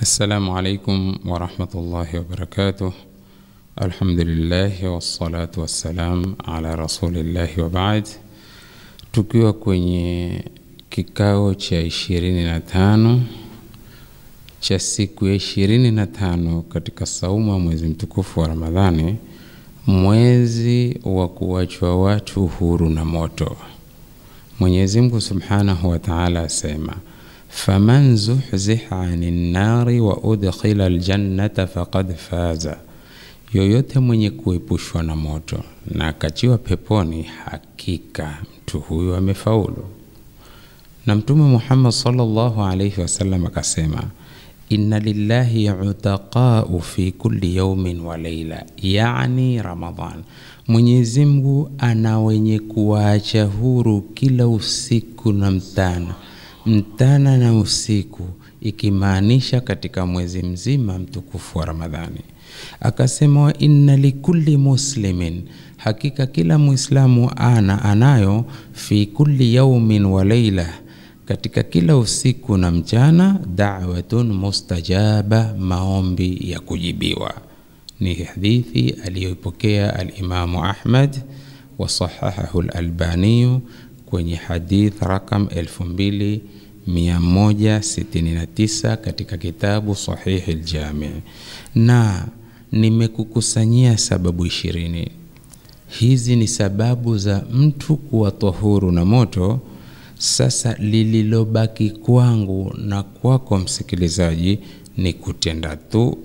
السلام عليكم ورحمة الله وبركاته الحمد لله والصلاة والسلام على رسول الله وبعد tukiwa kwenye kikao cha ishirini na tano cha siku ya ishirini na tano katika saumu ya mwezi mtukufu wa Ramadhani, mwezi wa kuwachwa watu huru na moto. Mwenyezi Mungu Subhanahu wa Ta'ala asema faman zuhziha anin nari wa udkhila aljannata faqad faza, yoyote mwenye kuepushwa na moto na akachiwa peponi, hakika mtu huyo amefaulu. Na Mtume Muhammad sallallahu alayhi wasallam akasema inna lillahi utaqau fi kulli yaumin wa leila, yani Ramadhan. Mwenyezi Mungu ana wenye kuwaacha huru kila usiku na mtana, mtana na usiku, ikimaanisha katika mwezi mzima mtukufu wa Ramadhani. Akasema wa inna likulli muslimin, hakika kila Muislamu ana anayo fi kulli yaumin wa leila katika kila usiku na mchana, da'watun mustajaba, maombi ya kujibiwa. Ni hadithi aliyoipokea Alimamu Ahmad wa sahahahu Alalbaniyu kwenye hadith rakam 2169 katika kitabu Sahihi Ljami, na nimekukusanyia sababu ishirini. Hizi ni sababu za mtu kuwa tahuru na moto. Sasa lililobaki kwangu na kwako msikilizaji ni kutenda tu,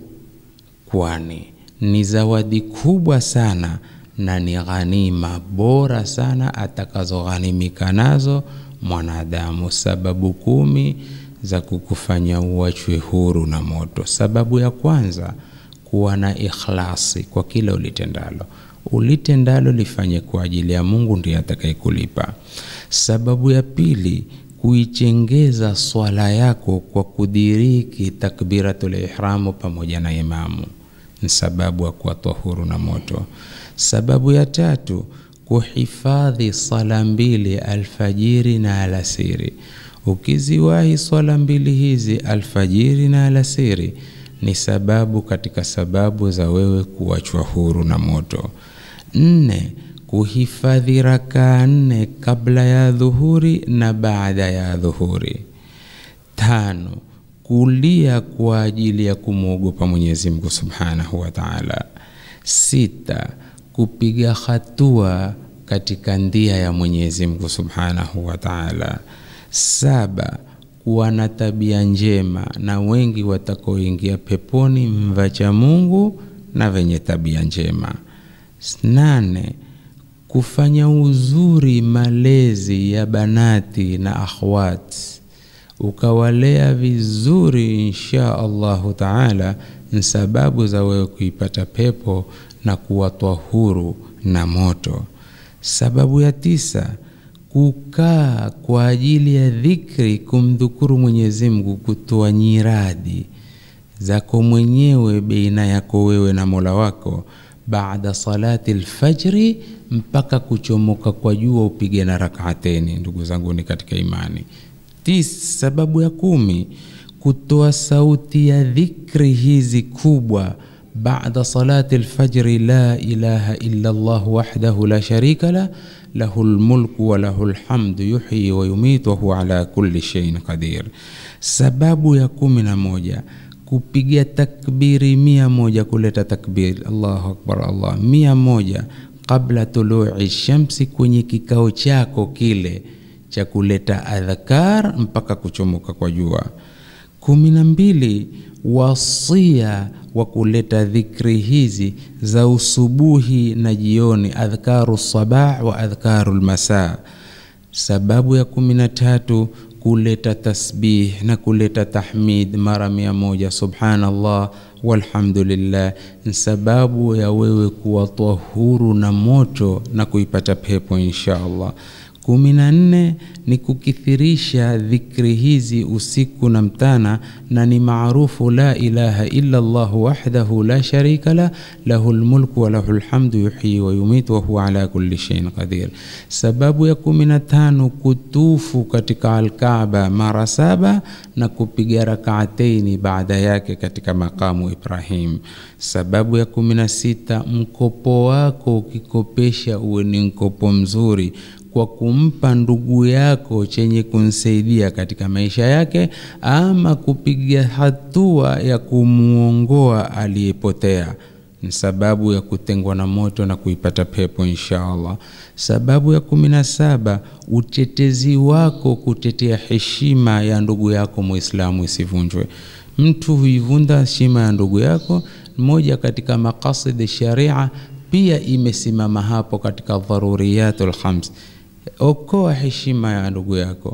kwani ni zawadi kubwa sana na ni ghanima bora sana atakazoghanimika nazo mwanadamu. Sababu kumi za kukufanya uachwe huru na moto. Sababu ya kwanza, kuwa na ikhlasi kwa kila ulitendalo. Ulitendalo lifanye kwa ajili ya Mungu, ndiye atakayekulipa. Sababu ya pili, kuichengeza swala yako kwa kudiriki takbiratul ihramu pamoja na imamu, ni sababu ya kuwa tahuru na moto. Sababu ya tatu, kuhifadhi swala mbili alfajiri na alasiri. Ukiziwahi swala mbili hizi alfajiri na alasiri, ni sababu katika sababu za wewe kuachwa huru na moto. Nne, kuhifadhi rakaa nne kabla ya dhuhuri na baada ya dhuhuri. Tano, kulia kwa ajili ya kumwogopa Mwenyezi Mungu Subhanahu wa Ta'ala. Sita, kupiga hatua katika ndia ya Mwenyezi Mungu Subhanahu wa Ta'ala. Saba, kuwa na tabia njema, na wengi watakaoingia peponi mvacha Mungu na venye tabia njema. Nane, kufanya uzuri malezi ya banati na akhwat, ukawalea vizuri, insha Allahu taala, ni sababu za wewe kuipata pepo na kuwatwa huru na moto. Sababu ya tisa, kukaa kwa ajili ya dhikri, kumdhukuru Mwenyezi Mungu, kutoa nyiradi zako mwenyewe baina yako wewe na Mola wako baada salati lfajri mpaka kuchomoka kwa jua upige na rakaateni. Ndugu zangu ni katika imani. Tis, sababu ya kumi kutoa sauti ya dhikri hizi kubwa baada salati lfajri, la ilaha illa Allah wahdahu la sharika la lahu lmulku wa lahu lhamdu yuhyi wa yumitu wa huwa ala kulli shay'in qadir. Sababu ya kumi na moja kupiga takbiri mia moja kuleta takbiri Allahu akbar Allah mia moja kabla tului shamsi, kwenye kikao chako kile cha kuleta adhkar mpaka kuchomoka kwa jua. kumi na mbili wasia wa kuleta dhikri hizi za usubuhi na jioni, adhkaru sabah wa adhkaru lmasa. Sababu ya kumi na tatu kuleta tasbih na kuleta tahmid mara mia moja subhanallah walhamdulillah, ni sababu ya wewe kuwa tahuru na moto na kuipata pepo insha Allah. kumi na nne ni kukithirisha dhikri hizi usiku na mtana, na ni maarufu la ilaha illa Allah wahdahu la sharika la lahu lmulku wa lahu lhamdu yuhyi wa yumitu wa huwa ala kulli shay'in qadir. Sababu ya kumi na tano kutufu katika Alkaaba mara saba na kupiga rakaataini baada yake katika makamu Ibrahim. Sababu ya kumi na sita mkopo wako ukikopesha uwe ni mkopo mzuri kwa kumpa ndugu yako chenye kumsaidia katika maisha yake, ama kupiga hatua ya kumuongoa aliyepotea ni sababu ya kutengwa na moto na kuipata pepo insha Allah. Sababu ya kumi na saba utetezi wako kutetea heshima ya ndugu yako Muislamu isivunjwe. Mtu huivunda heshima ya ndugu yako, moja katika maqasid sharia pia imesimama hapo katika dharuriyatul khams. Okoa heshima ya ndugu yako,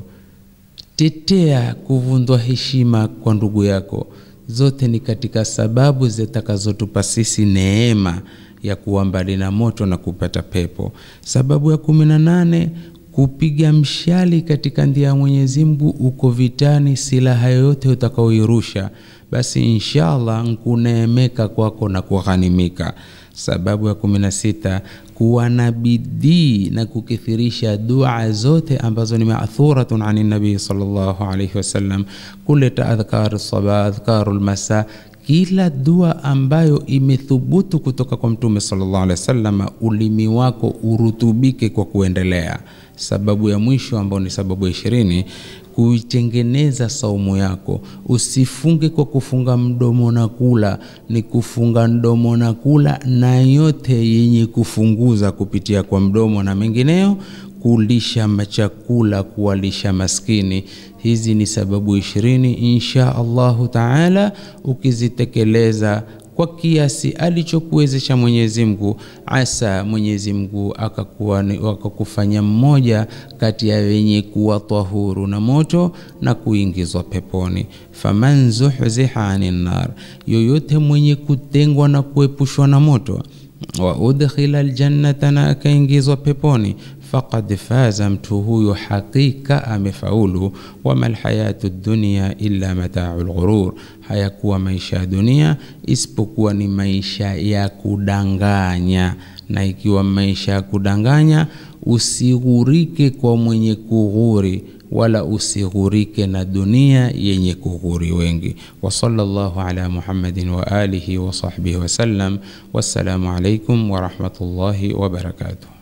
tetea kuvundwa heshima kwa ndugu yako zote ni katika sababu zitakazotupa sisi neema ya kuwa mbali na moto na kupata pepo. Sababu ya kumi na nane kupiga mshali katika ndia ya Mwenyezi Mungu, uko vitani, silaha yoyote utakaoirusha basi inshallah nkuneemeka kwako na kughanimika. Sababu ya kumi na sita kuwa na bidii na kukithirisha dua zote ambazo ni maathuratun ani nabii sallallahu alayhi wasallam, kuleta adhkar sabah, adhkaru lmasa, kila dua ambayo imethubutu kutoka kwa Mtume sallallahu alayhi wasallam, ulimi wako urutubike kwa kuendelea. Sababu ya mwisho ambayo ni sababu ya ishirini kuitengeneza saumu yako. Usifunge kwa kufunga mdomo na kula, ni kufunga mdomo na kula na yote yenye kufunguza kupitia kwa mdomo na mengineyo, kulisha machakula, kuwalisha maskini. Hizi ni sababu ishirini, insha Allahu taala, ukizitekeleza kwa kiasi alichokuwezesha Mwenyezi Mungu, asa Mwenyezi Mungu akakuwa akakufanya mmoja kati ya wenye kuwa tahuru na moto na kuingizwa peponi. Faman zuhziha anin nar, yoyote mwenye kutengwa na kuepushwa na moto, wa udkhila aljannata, na akaingizwa peponi faqad faza, mtu huyo hakika amefaulu. Wama lhayatu dunya illa matau lghurur, hayakuwa maisha ya dunia isipokuwa ni maisha ya kudanganya. Na ikiwa maisha ya kudanganya, usighurike kwa mwenye kughuri, wala usighurike na dunia yenye kughuri wengi. Wa sallallahu ala Muhammadin wa alihi wa sahbihi wasallam. Wassalamu alaikum wa rahmatullahi wa barakatuh.